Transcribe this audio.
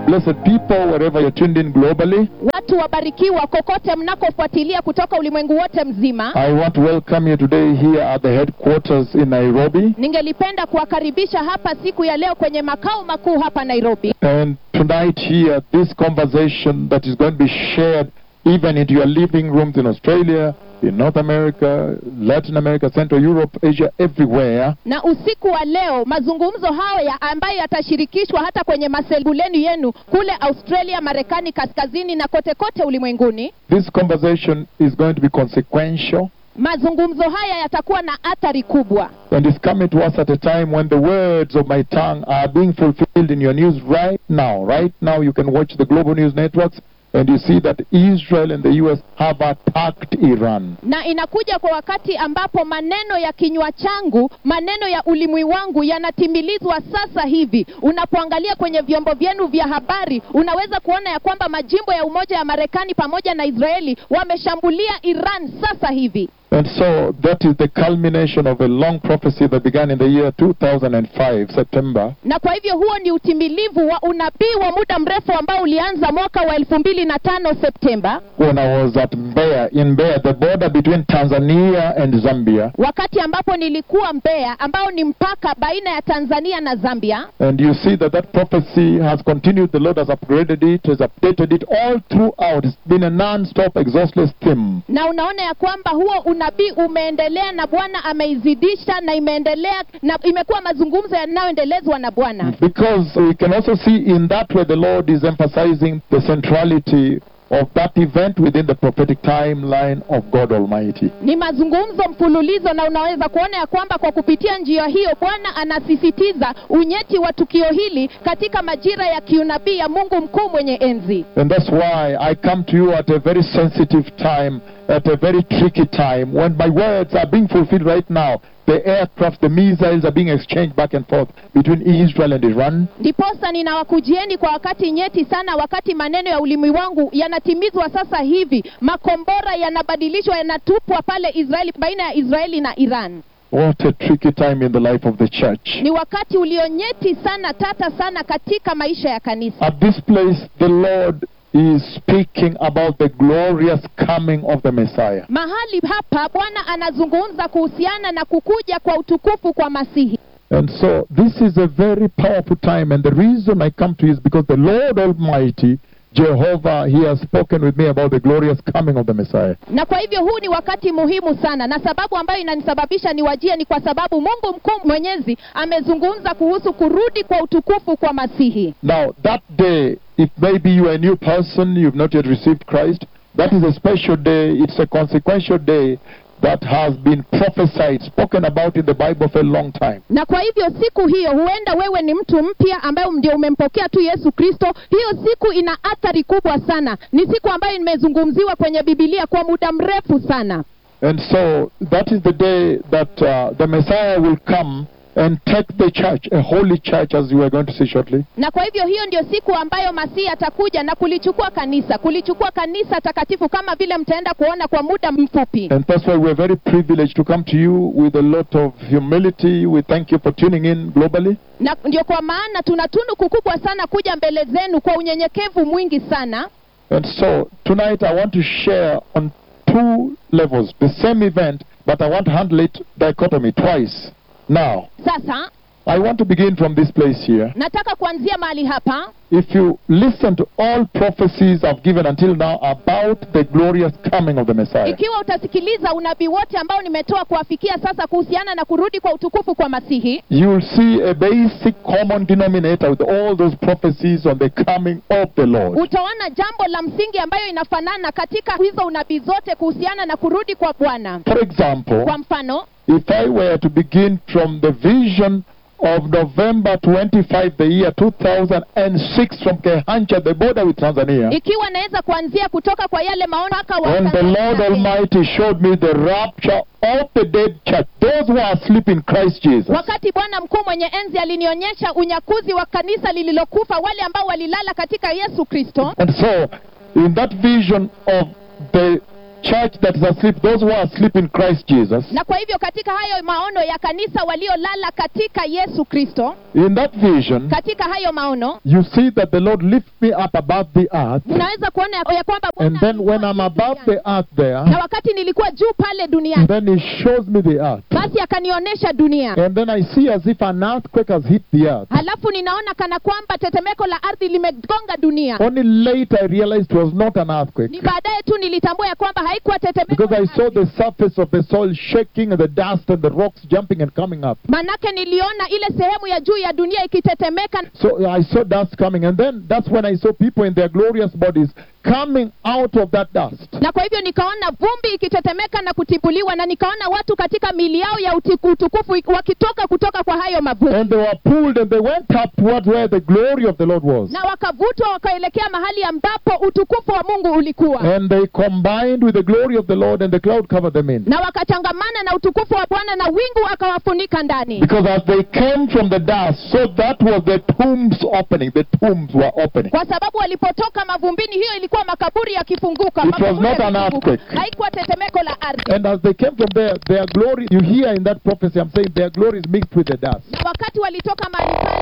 blessed people, wherever you're tuned in globally. watu wabarikiwa kokote mnakofuatilia kutoka ulimwengu wote mzima I want to welcome you today here at the headquarters in Nairobi. ningelipenda kuwakaribisha hapa siku ya leo kwenye makao makuu hapa nairobi And tonight, here, this conversation that is going to be shared even into your living rooms in Australia, in North America, Latin America, Central Europe, Asia, everywhere. na usiku wa leo mazungumzo haya ambayo yatashirikishwa hata kwenye masebuleni yenu kule australia marekani kaskazini na kote kote ulimwenguni This conversation is going to be consequential mazungumzo haya yatakuwa na athari kubwa and is coming to us at a time when the words of my tongue are being fulfilled in your news right now. Right now, you can watch the global news networks and you see that Israel and the U.S. have attacked Iran. na inakuja kwa wakati ambapo maneno ya kinywa changu maneno ya ulimwi wangu yanatimilizwa sasa hivi unapoangalia kwenye vyombo vyenu vya habari unaweza kuona ya kwamba majimbo ya umoja ya marekani pamoja na israeli wameshambulia iran sasa hivi And so that is the culmination of a long prophecy that began in the year 2005, September, na kwa hivyo huo ni utimilivu wa unabii wa muda mrefu ambao ulianza mwaka wa elfu mbili na tano septemba when I was at Mbeya, in Mbeya, the border between Tanzania and Zambia. wakati ambapo nilikuwa mbeya ambao ni mpaka baina ya tanzania na zambia And you see that that prophecy has continued. The Lord has upgraded it, has updated it all throughout. It's been a non-stop, exhaustless theme. na unaona ya kwamba huo unabii umeendelea na bwana ameizidisha na imeendelea na imekuwa mazungumzo yanayoendelezwa na bwana Because we can also see in that way the Lord is emphasizing the centrality of that event within the prophetic timeline of God Almighty. ni mazungumzo mfululizo na unaweza kuona ya kwamba kwa kupitia njia hiyo bwana anasisitiza unyeti wa tukio hili katika majira ya kiunabii ya mungu mkuu mwenye enzi And that's why I come to you at a very sensitive time, at a very tricky time, when my words are being fulfilled right now. The aircraft, the missiles are being exchanged back and forth between Israel and Iran. ndiposa ninawakujieni kwa wakati nyeti sana wakati maneno ya ulimi wangu yanatimizwa sasa hivi makombora yanabadilishwa yanatupwa pale israeli baina ya israeli na iran What a tricky time in the life of the church. ni wakati ulionyeti sana tata sana katika maisha ya kanisa At this place, the Lord is speaking about the glorious coming of the Messiah. mahali hapa bwana anazungumza kuhusiana na kukuja kwa utukufu kwa masihi And so, this is a very powerful time, and the reason I come to you is because the Lord Almighty, Jehovah, He has spoken with me about the glorious coming of the Messiah. na kwa hivyo huu ni wakati muhimu sana na sababu ambayo inanisababisha niwajie ni kwa sababu mungu mkuu mwenyezi amezungumza kuhusu kurudi kwa utukufu kwa masihi Now, that day, if maybe you are a new person, you've not yet received Christ, that is a special day. It's a consequential day that has been prophesied, spoken about in the Bible for a long time. na kwa hivyo siku hiyo huenda wewe ni mtu mpya ambaye ndio umempokea tu yesu kristo hiyo siku ina athari kubwa sana ni siku ambayo imezungumziwa kwenye bibilia kwa muda mrefu sana And so, that is the day that uh, the Messiah will come and take the church, a holy church, as you are going to see shortly. na kwa hivyo hiyo ndio siku ambayo masihi atakuja na kulichukua kanisa kulichukua kanisa takatifu kama vile mtaenda kuona kwa muda mfupi And that's why we're very privileged to come to you with a lot of humility. We thank you for tuning in globally. na ndio kwa maana tuna tunuku kubwa sana kuja mbele zenu kwa unyenyekevu mwingi sana And so tonight I want to share on two levels the same event, but I want to handle it dichotomy twice. Now, sasa I want to begin from this place here. nataka kuanzia mahali hapa If you listen to all prophecies I've given until now about the glorious coming of the Messiah, ikiwa utasikiliza unabii wote ambao nimetoa kuwafikia sasa kuhusiana na kurudi kwa utukufu kwa masihi you will see a basic common denominator with all those prophecies on the coming of the Lord. utaona jambo la msingi ambayo inafanana katika hizo unabii zote kuhusiana na kurudi kwa bwana For example, kwa mfano if I were to begin from the vision of November 25, the year 2006, from Kehancha, the border with Tanzania, ikiwa naweza kuanzia kutoka kwa yale maono mpaka wa when the Lord Tanzania. Almighty showed me the rapture of the dead church, those who are asleep in Christ Jesus. wakati bwana mkuu mwenye enzi alinionyesha unyakuzi wa kanisa lililokufa wale ambao walilala katika yesu kristo And so, in that vision of the church that is asleep, those who are asleep in Christ Jesus, na kwa hivyo katika hayo maono ya kanisa waliolala katika yesu kristo in that vision, katika hayo maono you see that the Lord lifts me up above the earth. unaweza kuona ya- ya kwamba Bwana And then when alikuwa I'm juu above duniani. the earth there, na wakati nilikuwa juu pale duniani then He shows me the earth. basi akanionyesha dunia And then I see as if an earthquake has hit the earth. halafu ninaona kana kwamba tetemeko la ardhi limegonga dunia Only later I realized it was not an earthquake. ni baadaye tu nilitambua ya kwamba haikuwa tetemeko Because la I saw ardhi. the surface of the soil shaking and the dust and the rocks jumping and coming up. manake niliona ile sehemu ya juu ya dunia ikitetemeka So I saw dust coming. And then that's when I saw people in their glorious bodies coming out of that dust. na kwa hivyo nikaona vumbi ikitetemeka na kutibuliwa na nikaona watu katika mili yao ya utiku- utukufu wakitoka kutoka kwa hayo mavumbi And they were pulled and they went up towards where the glory of the Lord was. na wakavutwa wakaelekea mahali ambapo utukufu wa mungu ulikuwa And they combined with the glory of the Lord and the cloud covered them in. na wakachangamana na utukufu wa bwana na wingu akawafunika ndani Because as they came from the dust, so that was the tombs opening. The tombs were opening. kwa sababu walipotoka mavumbini hiyo ilikuwa makaburi yakifunguka It was makaburi not an yakifunguka. earthquake. haikuwa tetemeko la ardhi And as they came from there, their glory, you hear in that prophecy, I'm saying their glory is mixed with the dust. na wakati walitoka mahali pale